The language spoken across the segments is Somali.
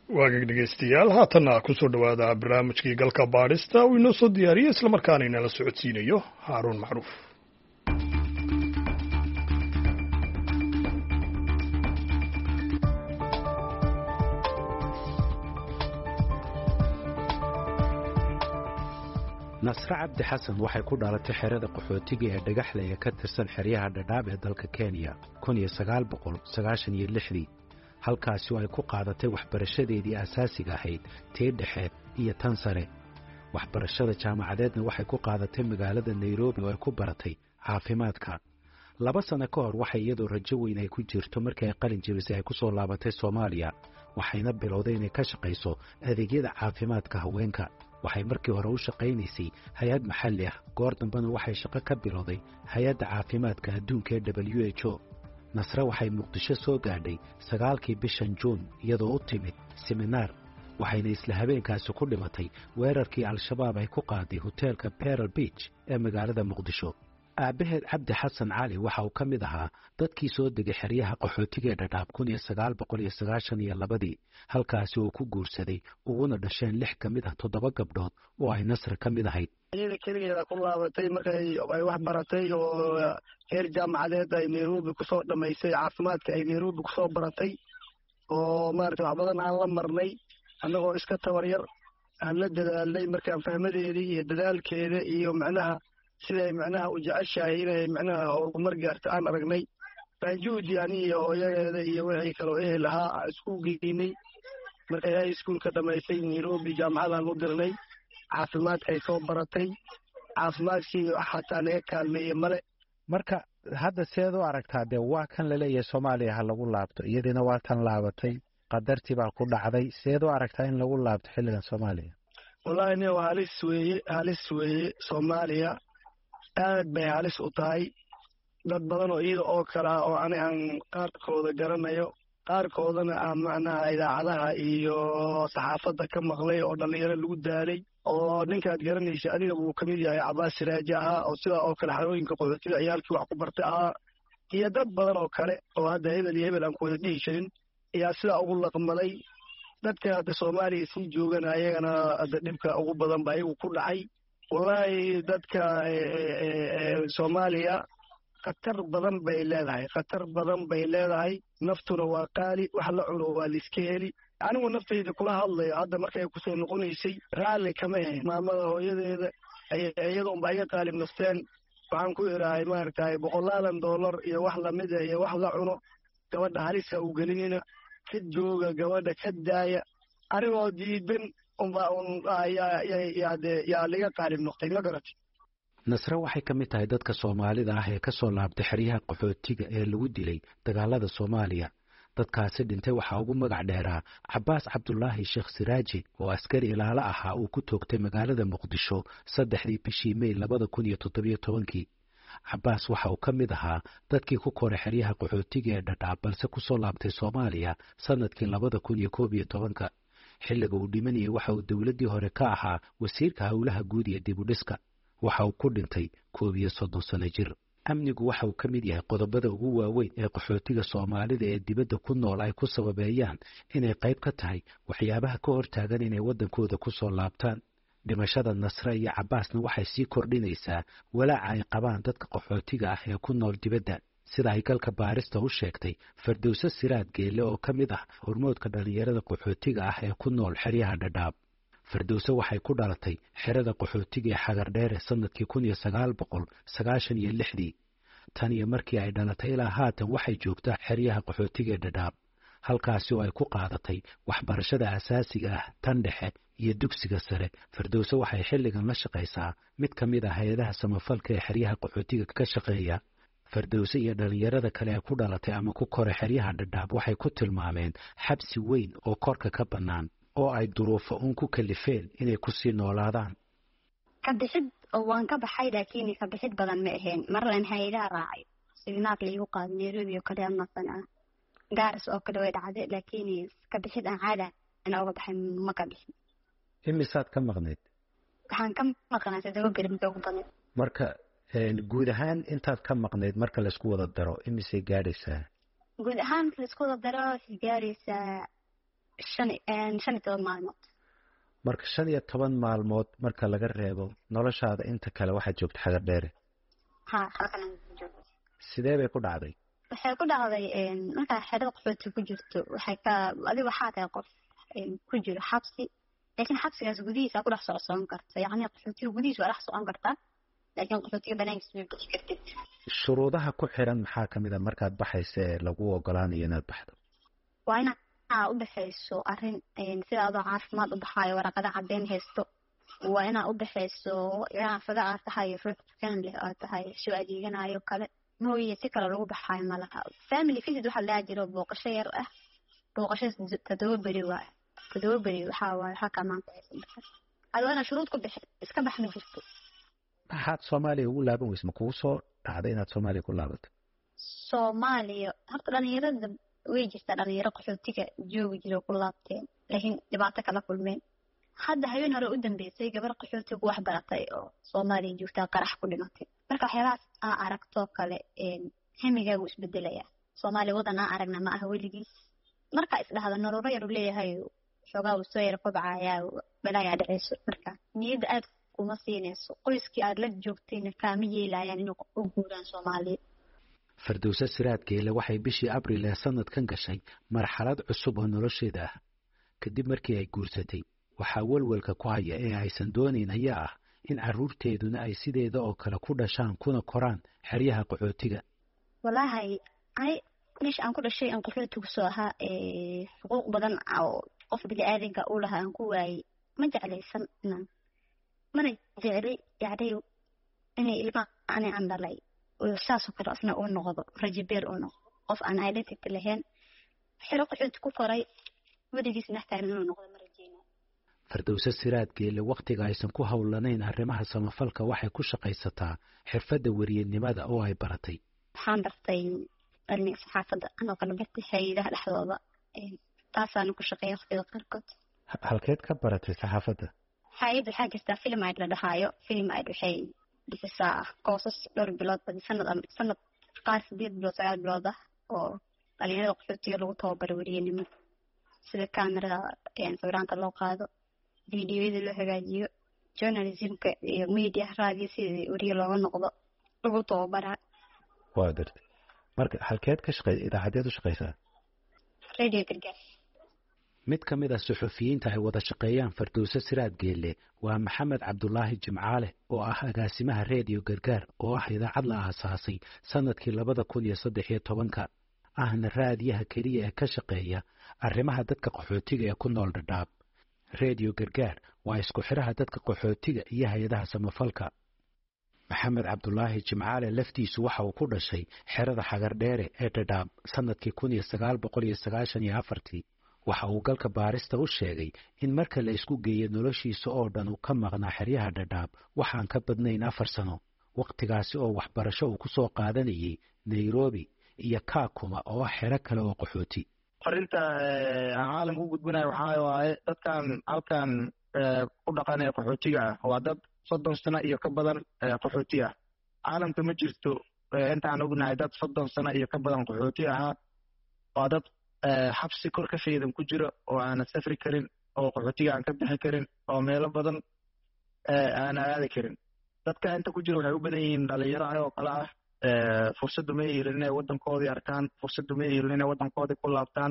waagag dhegeystayaal haatanna kusoo dhowaada barnaamijkii galka baadhista uu inoo soo diyaariyey islamarkaana inala socodsiinayo haaruun macruuf nasre cabdi xasan waxay ku dhalatay xerada qaxootiga ee dhagaxle ee ka tirsan xeryaha dhadhaab ee dalka kenya kun iyo sagaal boqol sagaashan iyo lixdii halkaasi oo ay ku qaadatay waxbarashadeedii asaasiga ahayd tii dhexe iyo tan sare waxbarashada jaamacadeedna waxay ku qaadatay magaalada nairobi oo ay ku baratay caafimaadka laba sanno ka hor waxay iyadoo rajo weyn ay ku jirto markii ay qalin jebisay ay ku soo laabatay soomaaliya waxayna bilowday inay ka shaqayso adeegyada caafimaadka haweenka waxay markii hore u shaqaynaysay hay-ad maxalli ah goor dambena waxay shaqo ka bilowday hay-adda caafimaadka adduunka ee w h o nasre waxay muqdisho soo gaadhay sagaalkii bishan juun iyadoo u timid seminaar waxayna isla habeenkaasi ku dhimatay weerarkii al-shabaab ay ku qaaday hoteelka beral beach ee magaalada muqdisho aabbaheed cabdi xasan cali waxa uu ka mid ahaa dadkii soo degay xeryaha qaxootiga ee dhadhaab kun iyo sagaal boqol iyo sagaashan iyo labadii halkaasi uu ku guursaday uguna dhasheen lix ka mid ah toddoba gabdhood oo ay nasre ka mid ahayd iyada keligeeda ku laabatay markay ay wax baratay oo heer jaamacadeed ay nairobi kusoo dhamaysay caafimaadka ay nairobi kusoo baratay oo maarata wax badan aan la marnay annagoo iska tabar yar aan la dadaalnay markaan fahmadeedii iyo dadaalkeeda iyo macnaha siday macnaha u jeceshahay inay macnaha horumar gaarto aan aragnay banjuudi ani iyo hooyadeeda iyo wixii kaloo ehel ahaa aan isku geynay markay hay iskuolka dhamaysay nairobi jaamacadaan u dirnay caafimaadkay soo baratay caafimaadkii xataa naga kaalmeeye male marka hadda seed u aragtaa dee waa kan laleeyahay soomaaliya ha lagu laabto iyadiina waa tan laabatay qadartii baa ku dhacday seed u aragtaa in lagu laabto xilligan soomaaliya wallahi nin waa halis weeye halis weeye soomaaliya aad bay halis u tahay dad badan oo iyada oo kale ah oo ani aan qaarkooda garanayo qaarkoodana aan macnaha idaacadaha iyo saxaafadda ka maqlay oo dhallinyaro lagu daalay oo ninkaad garanaysa adiga wuu ka mid yahay cabaas siraaje ahaa oo sidaa oo kale xarooyinka qaxootiga ciyaalkii wax ku bartay ahaa iyo dad badan oo kale oo hadda hebel iyo hebel aan ku wada dhihi jirin ayaa sidaa ugu laqmaday dadka hadda soomaaliya sii joogana ayagana hadda dhibka ugu badan ba ayagu ku dhacay wallaahi dadka soomaaliya khatar badan bay leedahay khatar badan bay leedahay naftuna waa qaali wax la cuno waa laiska heli anigu naftayda kula hadlayo hadda markay kusoo noqonaysay raalli kama ahayn maamada hooyadeeda iyadoonba iga qaalib nafteen waxaan ku idhaahay maaragtay boqolaadan dollar iyo wax lamida iyo wax la cuno gabadha halisa u gelinina ka jooga gabadha ka daaya anigoo diidan yaa liga qaalib noqtay ma garati nasre waxay ka mid tahay dadka soomaalida ah ee ka soo laabtay xeryaha qaxootiga ee lagu dilay dagaalada soomaaliya dadkaasi dhintay waxaa ugu magac dheeraa cabaas cabdulaahi sheekh siraaji oo askari ilaalo ahaa uu ku toogtay magaalada muqdisho saddexdii bishii mey labada kun iyo toddobiyo tobankii cabaas waxa uu ka mid ahaa dadkii ku koray xeryaha qaxootiga ee dhadhaab balse kusoo laabtay soomaaliya sannadkii labada kun iyo koob iyo tobanka xilliga uu dhimanayay waxa uu dowladdii hore ka ahaa wasiirka howlaha guud iyo dibudhiska waxa uu ku dhintay koob iyo soddon sano jir amnigu waxa uu ka mid yahay qodobada ugu waaweyn ee qaxootiga soomaalida ee dibadda ku nool ay ku sababeeyaan inay qayb ka tahay waxyaabaha ka hortaagan inay waddankooda ku soo laabtaan dhimashada nasre iyo cabaasna waxay sii kordhinaysaa walaaca ay qabaan dadka qaxootiga ah ee ku nool dibadda sida ay galka baarista u sheegtay fardowse siraad geelle oo ka mid ah hormoodka dhallinyarada qaxootiga ah ee ku nool xeryaha dhadhaab fardowse waxay ku dhalatay xerada qaxootiga ee xagardheere sannadkii kun iyo sagaal boqol sagaashan iyo lixdii tan iyo markii ay dhalatay ilaa haatan waxay joogtaa xeryaha qaxootiga ee dhadhaab halkaasi oo ay ku qaadatay waxbarashada asaasiga ah tan dhexe iyo dugsiga sare fardowse waxay xilligan la shaqaysaa mid ka mid ah hay-adaha samafalka ee xeryaha qaxootiga ka shaqeeya fardowse iyo dhallinyarada kale ee ku dhalatay ama ku koray xeryaha dhadhaab waxay ku tilmaameen xabsi weyn oo korka ka bannaan oo ay duruufo uun ku kalifeen inay kusii noolaadaan ka bixid oo waan ka baxay laakiin ka bixid badan ma ahayn marlan hay-adaha raacay signaad laigu qaado nairobi oo kale amasan ah gaaris oo kale way dhacday laakiin ka bixid aan caada ana uga baxay ma ka bixin imisaad ka maqnayd waxaan ka maqnaa todoba beri mida ugu badan marka guud ahaan intaad ka maqnayd marka laysku wada daro imisay gaadhaysaa guud ahaan laisku wada daro waxay gaaraysaa shan shan iyo toban maalmood marka shan iyo toban maalmood marka laga reebo noloshaada inta kale waxaad joogta xagar dheere ha halkan joogo sidee bay ku dhacday waxay ku dhacday markaa xerada qaxooti ku jirto waxay ka adiga waxaa tahay qof ku jiro xabsi laakiin xabsigaas gudihiisa ku dhex socon karta yacni qaxootiga gudihiisa waa dhex socon kartaa laakiin qaxootiga banaankiisa ma bixi kartid shuruudaha ku xiran maxaa ka mid a markaad baxaysa ee lagu ogolaanayo inaad baxdo waa inaad u baxayso arrin sida adoo caafimaad u baxaayo waraqada caddeyn haysto waa inaad u baxayso ganacsada aad tahay ruux dukaan leh aad tahay soo adeeganayo kale mooye si kale lagu baxaayo malaha family visit waxaa lahaa jiro booqasho yar ah booqasho toddoba beri waayo toddoba beri waxaa waaye waxaa kaa maanta adoo inaad shuruud ku bixi iska bax ma jirto maxaad soomaaliya ugu laaban weyse ma kugu soo dhacday inaad soomaaliya ku laabato soomaaliya horta dhalinyarada way jirtaa dhalinyaro qaxootiga joogi jiro ku laabteen laakiin dhibaato kala kulmeen hadda habeen hore u dambeysay gabar qaxootiga ku wax baratay oo soomaaliya joogtaa qarax ku dhimatay marka waxyaabahaas aa aragtoo kale hamigaagu isbedelaya soomaaliya wadan aa aragna ma aha weligiis markaa isdhahda noloro yar u leeyahay xoogaa uu soo yar kobcayaa balaayaa dhaceyso marka niyadda aad kuma siinayso qoyskii aad la joogtayna kaama yeelayaan inuu u guuraan soomaaliya fardowse siraad geele waxay bishii abril ee sanadkan gashay marxalad cusub oo nolosheeda ah kadib markii ay guursatay waxaa welwelka ku haya ee aysan doonayn ayaa ah in carruurteeduna ay sideeda oo kale ku dhashaan kuna koraan xeryaha qaxootiga wallaahi ani meesha aan ku dhashay aan qaxootigu soo ahaa xuquuq badan oo qof bini-aadanka u lahaa aan ku waayey ma jeclaysan inaan mana jeclay yacni inay ilmaha ani aan dhalay saasoo kale asna uu noqdo rajabeer uu noqdo qof aan identity lahayn xero qaxooti ku koray weligiis naxtaagan inuu noqdo ma rajeyna fardowse siraad geele wakhtiga aysan ku howlanayn arrimaha samafalka waxay ku shaqaysataa xirfadda weriyenimada oo ay baratay waxaan bartay cilmiga saxaafadda anoo kala bartay hay-adaha dhexdooda taasaana ku shaqeeya waqtiga qaarkood halkeed ka baratay saxaafadda hay-ad waxaa jirtaa film aid la dhahaayo film aid waxay bixisaa koosas dhowr bilood badi sanad sanad qaar sideed bilood sagaal bilood ah oo dhalinyarada qaxootiga lagu tababaro weriyenimada sida kamerada sawiraanta loo qaado videoyada loo hagaajiyo journalismka iyo media raadiyo sidii weriye looga noqdo lagu tababaraa waa gartay marka halkeed ka shaqey idaacadeed u shaqeysaa radio gargaar mid ka mid a suxufiyiinta ay wada shaqeeyaan fardowse siraad geelle waa maxamed cabdulaahi jimcaale oo ah agaasimaha reediyo gargaar oo ah idaacad la aasaasay sanadkii labada kun iyo saddex iyo tobanka ahna raadiyaha keliya ee ka shaqeeya arrimaha dadka qaxootiga ee ku nool dhadhaab reediyo gargaar waa isku xidhaha dadka qaxootiga iyo hay-adaha samafalka maxamed cabdulaahi jimcaale laftiisu waxa uu ku dhashay xerada xagardheere ee dhadhaab sanadkii kun iyo sagaal boqol iyo sagaashan iyo afartii waxa uu galka baarista u sheegay in marka la isku geeyo noloshiisa oo dhan uu ka maqnaa xeryaha dhadhaab waxaan ka badnayn afar sano wakhtigaasi oo waxbarasho uu ku soo qaadanayay nairobi iyo kaakuma oo ah xero kale oo qaxooti farinta aan caalamka u gudbinayo waxaa waaye dadkan halkan ku dhaqanaya qaxootiga ah waa dad soddon sano iyo ka badan qaxooti ah caalamka ma jirto intaan ognahay dad soddon sano iyo ka badan qaxooti ahaa waa dad xabsi kor ka faydan ku jiro oo aanan safri karin oo qaxootiga aan ka bixi karin oo meelo badan aan aadi karin dadka inta ku jira waxay u badan yihiin dhalinyaro ah oo kale ah fursaddu ma helin inay waddankoodii arkaan fursaddu ma helin inay waddankoodii ku laabtaan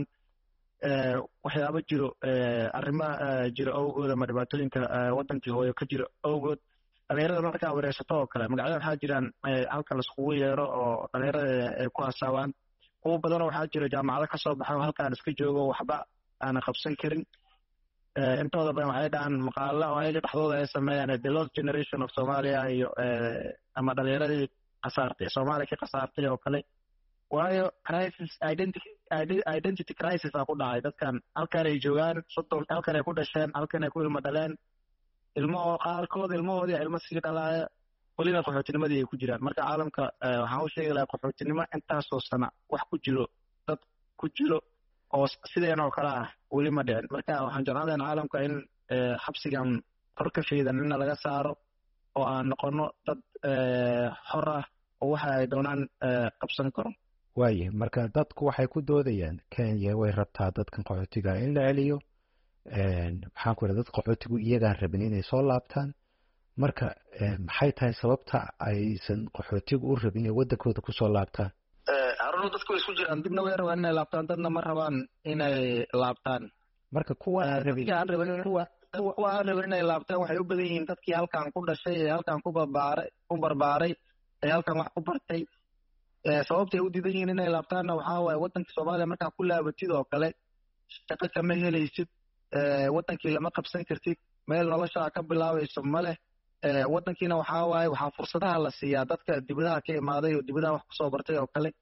waxyaabo jiro arrimo jiro awgood ama dhibaatooyinka waddankii hooyo ka jiro awgood dhalinyarada markaa wareersato oo kale magacyada waxaa jiraan halka laiskugu yeero oo dhalinyarada ay ku hasaawaan kuwa badanoo waxaa jiro jaamacado kasoo baxa oo halkaan iska joogo waxba aanan qabsan karin intooda badan waxay dhahaan maqaalo oo ayaga dhexdooda ay sameeyaan the lost generation of somalia iyo ama dhalinyaradii kasaartay soomaaliya ka kasaartay oo kale waayo crisis identity identity crisis aa ku dhacay dadkan halkan ay joogaan soddon halkan ay ku dhasheen halkan ay ku ilmo dhaleen ilmo qaarkood ilmahoodii ilmo sii dhalaaya welina qaxootinimadii ay ku jiraan marka caalamka waxaan u sheegi lahaa qaxootinimo intaasoo sana wax ku jiro dad ku jiro oo sideen oo kale ah weli ma dhicin marka waxaan jeclaan lahaa caalamka in xabsigan kor ka faydan inna laga saaro oo aan noqono dad xor ah oo waxa ay doonaan qabsan karo waaye marka dadku waxay ku doodayaan kenya way rabtaa dadkan qaxootiga in la celiyo maxaan ku idha dad qaxootigu iyagaan rabin inay soo laabtaan marka maxay tahay sababta aysan qaxootigu u rabin inay waddankooda kusoo laabtaan haruno dadku way isku jiraan dibna way rabaan inay laabtaan dadna ma rabaan inay laabtaan marka kuwa aan rabin aan rabin kuwa kuwa aan rabin inay laabtaan waxay u badan yihiin dadkii halkan ku dhashay ee halkan ku barbaaray ku barbaaray ee halkan wax ku bartay sababtay u diidan yihiin inay laabtaanna waxaa waaye waddanka soomaaliya markaa ku laabatid oo kale shaqo kama helaysid waddankii lama qabsan kartid meel noloshaa ka bilaabayso ma leh waddankiina waxaa waaye waxaa fursadaha la siiyaa dadka dibadaha ka imaaday oo dibadaha wax kusoo bartay oo kale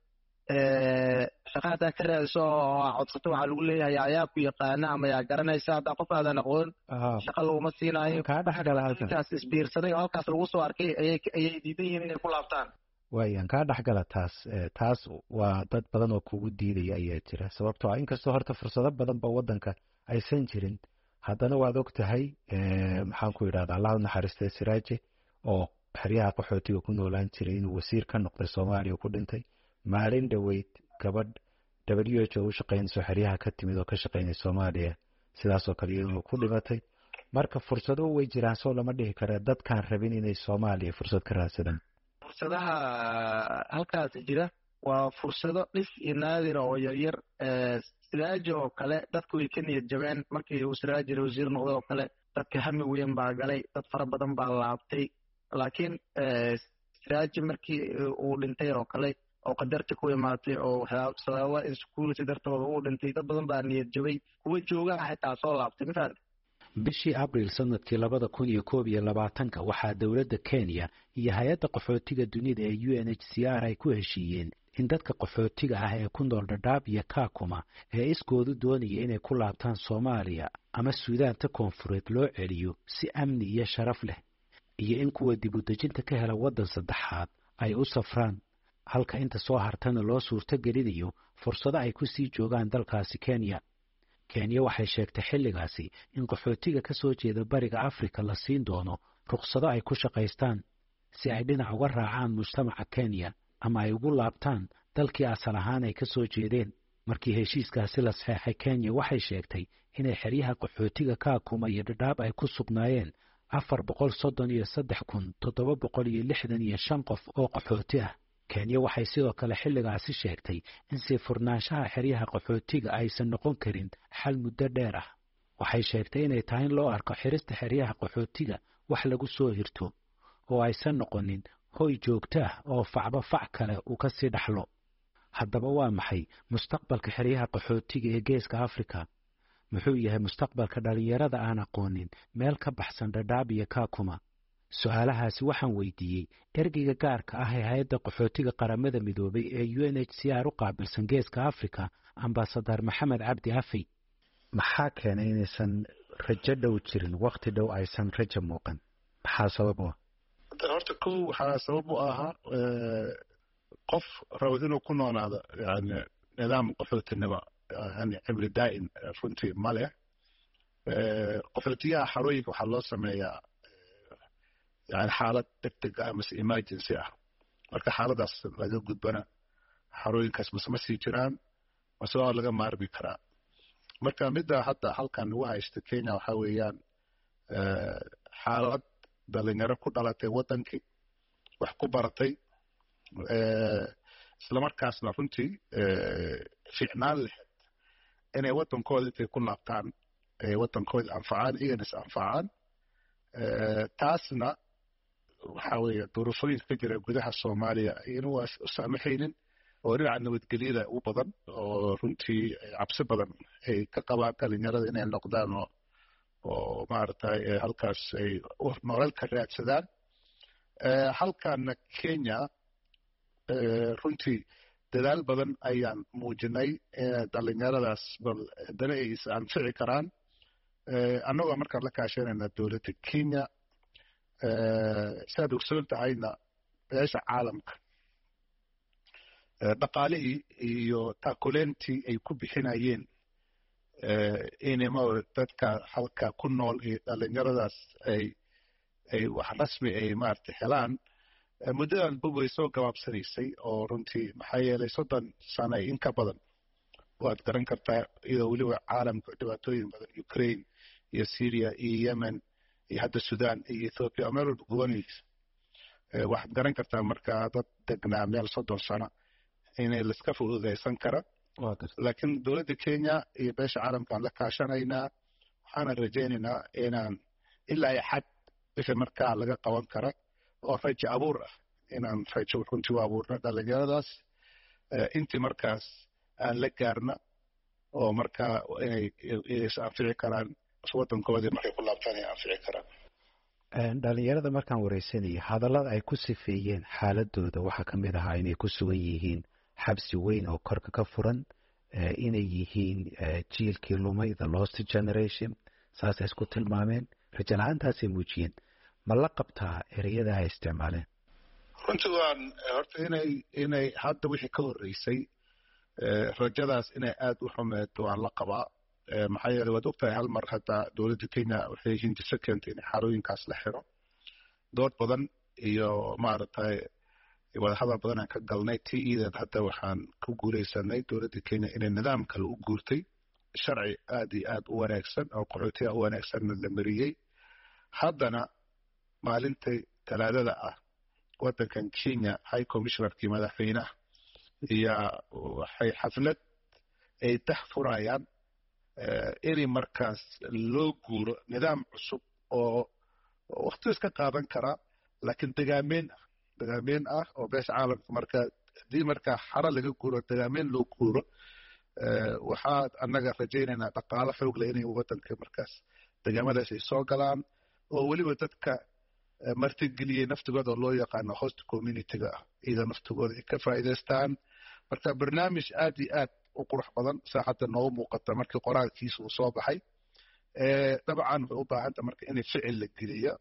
shaqa haddaa ka raadiso oo codsato waxaa lagu leeyahay ayaa ku yaqaana ama yaa garanaysa haddaa qof aadan aqoon shaqa laguma siinaayo kaa dhexgala halkan inkaas isbiirsaday oo halkaas lagu soo arkay ayay ayay diidan yihiin inay ku laabtaan waayan kaa dhexgala taas taas waa dad badan oo kugu diidaya ayaa jira sababtoo ah inkastoo horta fursado badan ba waddanka aysan jirin haddana waad og tahay maxaan ku yidhahda allah u naxariistay siraaje oo xeryaha qaxootiga ku noolaan jiray inuu wasiir ka noqday soomaaliya ku dhintay maalin dhoweyd gabadh w h o u shaqaynayso xeryaha ka timid oo ka shaqaynay soomaaliya sidaasoo kale iyadoo ku dhimatay marka fursado way jiraan soo lama dhihi kara dadkaan rabin inay soomaaliya fursad ka raadsadaan fursadaha halkaas jira waa fursado dhif iyo naadira oo yaryar siraaji oo kale dadku way ka niyad jabeen markii uu siraaji wasiir noqday oo kale dadka hami weyn baa galay dad fara badan baa laabtay laakiin siraaji markii uu dhintay oo kale oo qadarta ku imaatay oo sababa insecurity dartooda uu dhintay dad badan baa niyad jabay kuwa joogaa xitaa soo laabtay mafahanta bishii abril sanadkii labada kun iyo koob iyo labaatanka waxaa dowladda kenya iyo hay-adda qaxootiga dunida ee u n h c r ay ku heshiiyeen in dadka qaxootiga ah ee ku nool dhadhaab iyo kaakuma ee iskoodu doonaya inay ku laabtaan soomaaliya ama suudaanta koonfureed loo celiyo si amni iyo sharaf leh iyo in kuwa dibudejinta ka hela waddan saddexaad ay u safraan halka inta soo hartana loo suurto gelinayo fursado ay ku sii joogaan dalkaasi kenya kenya waxay sheegtay xilligaasi in qaxootiga ka soo jeeda bariga afrika la siin doono rukhsado ay ku shaqaystaan si ay dhinac uga raacaan mujtamaca kenya ama ay ugu laabtaan dalkii asal ahaan ay ka soo jeedeen markii heshiiskaasi la saxeexay kenya waxay sheegtay inay xeryaha qaxootiga kaakuma iyo dhadhaab ay ku sugnaayeen afar boqol soddon iyo saddex kun toddoba boqol iyo lixdan iyo shan qof oo qaxooti ah kenya waxay sidoo kale xilligaasi sheegtay in sii furnaanshaha xeryaha qaxootiga aysan noqon karin xal muddo dheer ah waxay sheegtay inay tahay in loo arko xirista xeryaha qaxootiga wax lagu soo hirto oo aysan noqonin hoy joogto ah oo facba fac kale uu ka sii dhaxlo haddaba waa maxay mustaqbalka xeryaha qaxootiga ee geeska afrika muxuu yahay mustaqbalka dhallinyarada aan aqoonin meel ka baxsan dhadhaab iyo kaakuma su-aalahaasi waxaan weydiiyey ergeyga gaarka ah ee hay-adda qaxootiga qaramada midoobay ee u n h c r u qaabilsan geeska africa ambasadar maxamed cabdi afey maxaa keenay inaysan rajo dhow jirin wakti dhow aysan rajo muuqan maxaa sabab u ah horta kow waxaa sabab u ahaa qof rawad inuu ku noonaado yani nidaam qaxootinimo yani cimri daa'im runtii ma leh qaxootiyaha xarooyinka waxaa loo sameeyaa yani xaalad degdeg ah mase emergency ah marka xaaladaas laga gudbana xarooyinkaas mase ma sii jiraan mase waa laga maarmi karaa marka midda hadda halkan lagu haysta kenya waxaa weeyaan xaalad dhalinyaro ku dhalatay waddankii wax ku baratay islamarkaasna runtii fiicnaan lahayd inay waddankooda intay ku laabtaan ay waddankooda anfacaan iyagana is anfacaan taasna waxaa weeye duruufooyinka ka jira gudaha soomaaliya ayana waa u saamaxaynin oo dhinaca nabadgelyada u badan oo runtii cabsi badan ay ka qabaan dhalinyarada inay noqdaan oo oo maaragtay halkaas ay nolol ka raadsadaan halkana kenya runtii dadaal badan ayaan muujinay dhalinyaradaas bal haddana ay is anfici karaan annagoo markaan la kaashanayna dowladda kenya siaad ogsoon tahayna beesha caalamka dhaqaalihii iyo taakulentii ay ku bixinayeen inma dadka halka ku nool iyo dhalinyaradaas ay ay wax rasmi ay maaragtay helaan muddadan bub way soo gabaabsanaysay oo runtii maxaa yeelay soddon sano in ka badan waad garan kartaa iyadoo weliba caalamka dhibaatooyin badan ukraine iyo syria iyo yemen iyo hadda sudan iyo ethoopia oo meel walba gubanaysa waxaad garan kartaa markaa dad degnaa meel soddon sano inay laiska fududaysan kara laakiin dowladda kenya iyo beesha caalamkaan la kaashanaynaa waxaanan rajaynaynaa inaan ilaa iyo xad wixii markaa laga qaban kara oo rajo abuur ah inaan rajo runtii u abuurno dhalinyaradaas intii markaas aan la gaarna oo markaa inay is anfici karaan waddankoodii markay ku laabtaan ay anfici karaan dhalinyarada markaan wareysanaya hadallada ay ku sifeeyeen xaaladooda waxaa ka mid ahaa inay ku sugan yihiin xabsi weyn oo korka ka furan inay yihiin jiilkii lumay the lost generation saasay isku tilmaameen rajo la-aantaasay muujiyeen ma la qabtaa ereyada ay isticmaaleen runtii waan horta inay inay hadda wixii ka horreysay rajadaas inay aad u xumeed waan la qabaa maxaa yeeley waad ogtahay hal mar hadda dowladda kenya waxay hindise keentay in xarooyinkaas la xiro dood badan iyo maaragtay wadahadal badan aan ka galnay ti iideed hadda waxaan ku guuleysanay dowladda kenya inay nidaam kale u guurtay sharci aad iyo aad u wanaagsan oo qaxootiga u wanaagsanna la mariyey haddana maalintai talaadada ah waddankan kenya high commissionerkii madaxweynaha iyo waxay xaflad ay dax furayaan inay markaas loo guuro nidaam cusub oo wakti iska qaadan karaa laakiin degaameyn ah degaameyn ah oo beesha caalamka markaa haddii markaa xaro laga guuro degaameyn loo guuro waxaa annaga rajaynaynaa dhaqaalo xoogle inay waddanka markaas degaamadaas ay soo galaan oo weliba dadka martigeliyey naftigooda loo yaqaano host communityga ah iyada naftigooda ay ka faa'iidaystaan marka barnaamij aad iyo aad u qurux badan saa hadda noogu muuqata markii qoraalkiisa uu soo baxay dabcan waxay u baahanta marka inay ficil la geliyo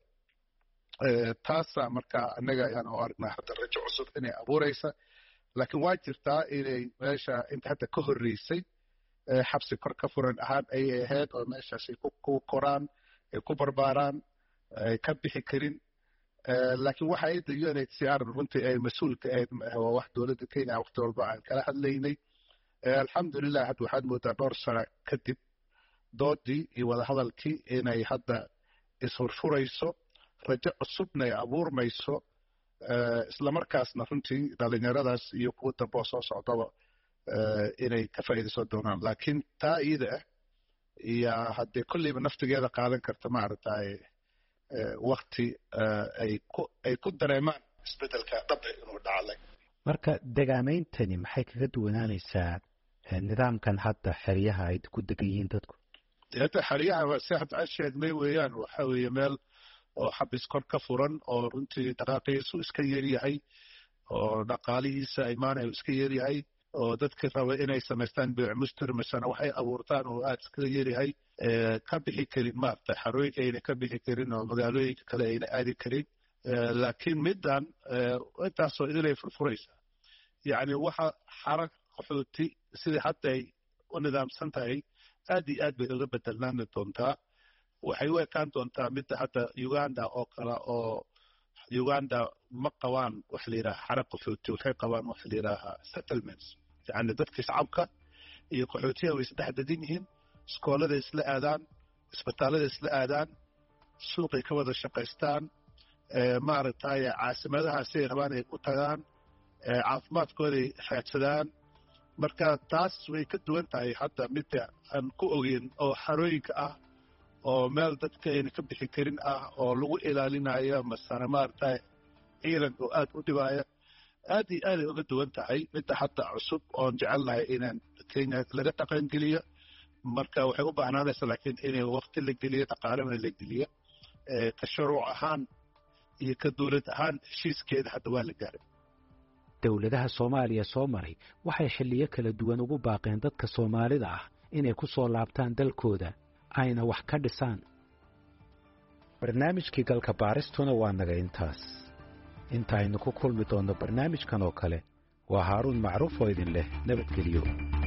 taasa marka annaga ayaan u aragnaa hadda rajo cusub inay abuuraysa laakiin waa jirtaa inay meesha inta hadda ka horreysay xabsi kor ka furan ahaan ayay ahayd oo meeshaasay ku koraan ay ku barbaaraan ay ka bixi karin laakiin waxa ayadda unhcr runtii ay mas-uulka ahayd waa wax dowladda kenya waqti walba aan kala hadlaynay alxamdulilah hadda waxaad moodaa dhowr sano kadib doodii iyo wadahadalkii inay hadda ishurfurayso rajo cusubna ay abuurmayso islamarkaasna runtii dhalinyaradaas iyo kuwa damboo soo socdaba inay ka faa'iidaysan doonaan laakiin taa iyada ah iyo haddee kolleyba naftigeeda qaadan karta maaragtay wakti ay ku ay ku dareemaan isbeddelka dhabe inuu dhaclay marka degaameyntani maxay kaga duwanaanaysaa nidaamkan hadda xeryaha ay ku degan yihiin dadku hadda xeryaha si hadda aan sheegnay weeyaan waxa weeye meel oo xabis kor ka furan oo runtii dhaqaaqiisu iska yaryahay oo dhaqaalihiisa imaanayo iska yaryahay oo dadka raba inay samaystaan biic mustir misana waxay abuurtaan oo aad iska yaryahay ka bixi karin maaragtay xarooyinka ayna ka bixi karin oo magaalooyinka kale ayna aadi karin laakiin middan intaasoo idinay furfuraysaa yacni waxa xara qaxooti sidai hadda ay u nidaamsan tahay aad iyo aad bay uga bedelnaani doontaa waxay u ekaan doontaa midda hadda uganda oo kale oo uganda ma qabaan waxa la yidhaha xara qaxooti waxay qabaan waxa la yidhaaha settlements yacni dadka shacabka iyo qaxootiyaha way isdhex degan yihiin iskoolada isla aadaan isbitaallada isla aadaan suuqay ka wada shaqaystaan maaragtay caasimadaha siday rabaan ay u tagaan caafimaadkooday raadsadaan marka taas way ka duwan tahay hadda midda aan ku ogeyn oo xarooyinka ah oo meel dadka ayna ka bixi karin ah oo lagu ilaalinayo masana maaragtay ciidan oo aad u dhibaaya aad iyo aaday uga duwan tahay midda hadda cusub oon jecelnahay inaan kenya laga dhaqangeliyo marka waxay u baahnaanaysa laakiin inay wakti la geliyo dhaqaalana la geliyo ka shuruuc ahaan iyo ka dowlad ahaan heshiiskeeda hadda waa la gaaray dowladaha soomaaliya soo maray waxay xilliyo kala duwan ugu baaqeen dadka soomaalida ah inay ku soo laabtaan dalkooda ayna wax ka dhisaan barnaamijkii galka baaristuna waa naga intaas inta aynu ku kulmi doonno barnaamijkan oo kale waa haaruun macruuf oo idin leh nabadgelyo